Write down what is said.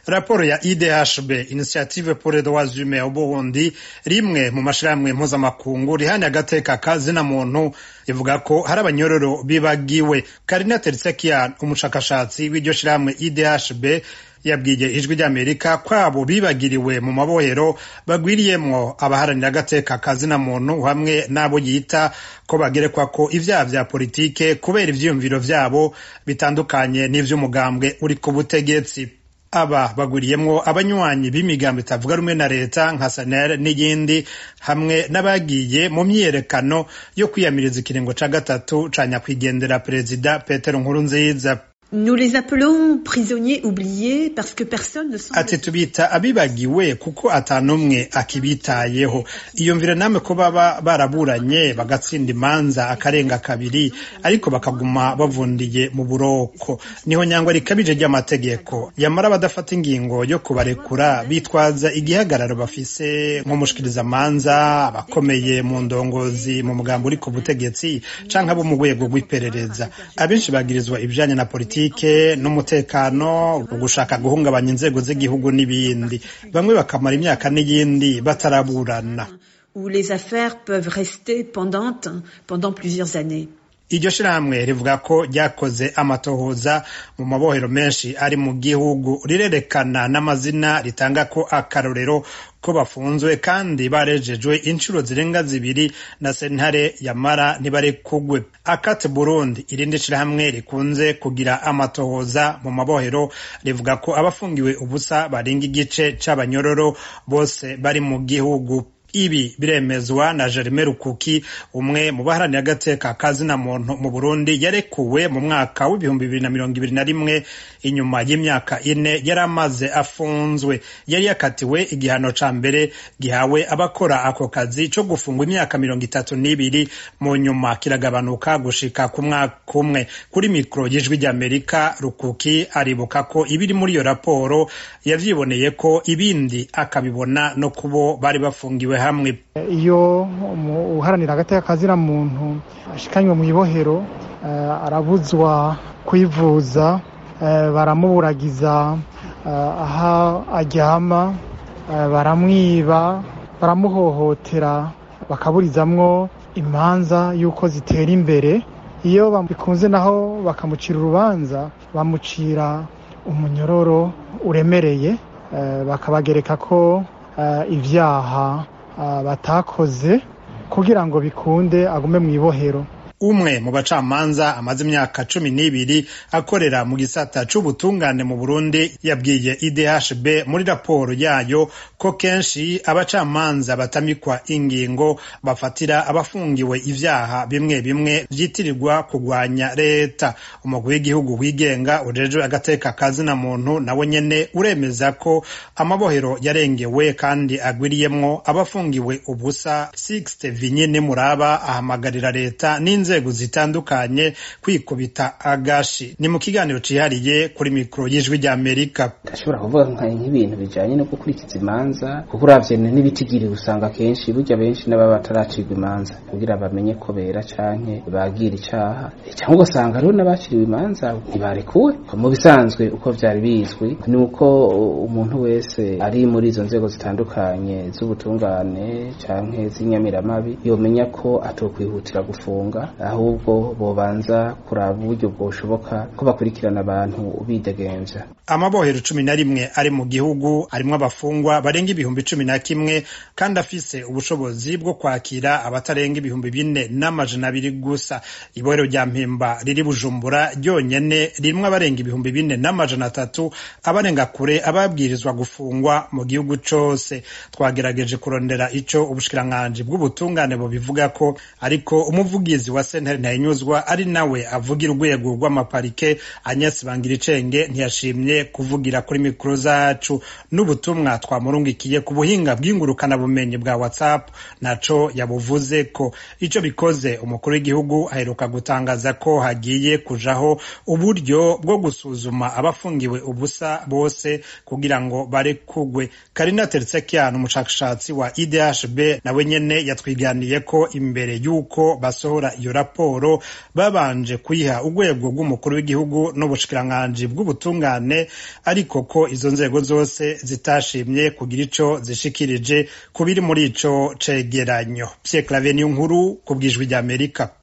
raporo ya idhb initiative pour les droits humains au burundi rimwe mu mashirahamwe mpuzamakungu rihani agateka kazina muntu ivuga ko hari abanyororo bibagiwe karina tersekian umushakashatsi w'iryo shirahamwe idhb yabwiye ijwi ry'amerika kwabo bibagiriwe mu mabohero bagwiriyemwo abaharanira agateka kazina muntu hamwe n'abo yita ko bagerekwa ko ivyaha vya politike kubera ivyiyumviro vyabo bitandukanye n'ivy'umugambwe uri ku butegetsi aba bagwiriyemwo abanywanyi b'imigambo itavuga rumwe na leta nka sanel n'iyindi hamwe n'abagiye mu myiyerekano yo kwiyamiriza ikiringo ca gatatu ca nyakwigendera perezida petero nkurunziza Nous les appelons prisonniers oubliés parce que personne ne semble... ati tubita abibagiwe kuko atanumwe akibitayeho iyumvire namwe ko baba baraburanye bagatsinda imanza akarenga kabiri ariko bakaguma bavundiye mu buroko niho nyangwa rikabije ry'amategeko yamara badafata ingingo yo kubarekura bitwaza igihagararo bafise nk'umushikirizamanza abakomeye mu ndongozi mu mugambo uri ku butegetsi canke abo mu rwego rw'iperereza abenshi bagirizwa ibijanye na politiki politike n'umutekano ugushaka guhungabanya inzego z'igihugu n'ibindi bamwe bakamara imyaka n'iyindi bataraburana où les affaires peuvent rester pendantes pendant plusieurs années iryo shirahamwe rivuga ko ryakoze amatohoza mu mabohero menshi ari mu gihugu rirerekana n'amazina ritanga ko akarorero ko bafunzwe kandi barejejwe inshuro zirenga zibiri na sentare yamara ntibarekugwe akate burundi irindi shirahamwe rikunze kugira amatohoza mu mabohero rivuga ko abafungiwe ubusa barenga igice c'abanyororo bose bari mu gihugu ibi biremezwa na Jeremy Rukuki umwe mu baharanira agateka kazina muntu mu Burundi yarekuwe mu mwaka w'ibihumbi bibiri na mirongo ibiri na rimwe inyuma y'imyaka ine yari amaze afunzwe yari yakatiwe igihano ca mbere gihawe abakora ako kazi co gufungwa imyaka mirongo itatu n'ibiri mu nyuma kiragabanuka gushika ku mwaka umwe kuri mikoro y'ijwi ry'Amerika Rukuki aribuka ko ibiri muri iyo raporo yavyiboneye ko ibindi akabibona no kubo bari bafungiwe hamwe iyo uharanira agateka kazina muntu ashikanywe mu ibohero arabuzwa kwivuza baramuburagiza aho aryama baramwiba baramuhohotera bakaburizamwo imanza y'uko zitera imbere iyo bikunze naho bakamucira urubanza bamucira umunyororo uremereye bakabagereka ko ibyaha batakoze kugira ngo bikunde agume mu ibohero umwe mu bacamanza amaze imyaka cumi n'ibiri akorera mu gisata c'ubutungane mu Burundi yabwiye IDHB muri raporo yayo ko kenshi abacamanza batamikwa ingingo bafatira abafungiwe ivyaha bimwe bimwe vyitirirwa kugwanya leta umugwi w'igihugu wigenga ujejwe agateka kazina muntu nawe nyene uremeza ko amabohero yarengewe kandi agwiriyemwo abafungiwe ubusa Sixte Vinyine Muraba ahamagarira leta n'inzego inzego zitandukanye kwikubita agashi ni mu kiganiro cihariye kuri mikoro y'ijwi rya Amerika ndashobora kuvuga nk'ibintu bijanye no gukurikiza imanza kuko uravye n'ibitigiri usanga kenshi burya benshi n'ababa bataracirwa imanza kugira bamenye ko bera canke bagira icaha cyangwa ugasanga hariho n'abaciriwe imanza ntibarekuwe mu bisanzwe uko vyari bizwi ni uko umuntu wese ari muri izo nzego zitandukanye z'ubutungane canke z'inyamiramabi yomenya ko atokwihutira gufunga ahubwo bobanza kuraba uburyo bwoshoboka ko bakurikirana abantu bidegemvya amabohero cumi na rimwe ari mu gihugu arimwo abafungwa barenga ibihumbi cumi na kimwe kandi afise ubushobozi bwo kwakira abatarenga ibihumbi bine n'amajana abiri gusa ibohero rya mpimba riri bujumbura ryonyene ririmwo abarenga ibihumbi bine n'amajana atatu abarenga kure ababwirizwa gufungwa mu gihugu cose twagerageje kurondera ico ubushikiranganji bw'ubutungane bubivuga ko ariko umuvugizi wa sentare ntayinyuzwa ari nawe avugira urwego rw'amaparike anyasi bangira icenge ntiyashimye kuvugira kuri mikoro zacu n'ubutumwa twamurungikiye ku buhinga bw'ingurukana bumenyi bwa whatsapp naco yabuvuze ko ico bikoze umukuru w'igihugu aheruka gutangaza ko hagiye kujaho uburyo bwo gusuzuma abafungiwe ubusa bose kugira ngo barekugwe karina tertsekian umushakashatsi wa idhb nawe nyene yatwiganiye ko imbere y'uko basohora iyo raporo babanje kuyiha urwego rw'umukuru w'igihugu n'ubushikiranganji bw'ubutungane ariko ko izo nzego zose zitashimye kugira ico zishikirije ku biri muri ico cegeranyo Pierre Claver nkuru ku bwijwi ry'Amerika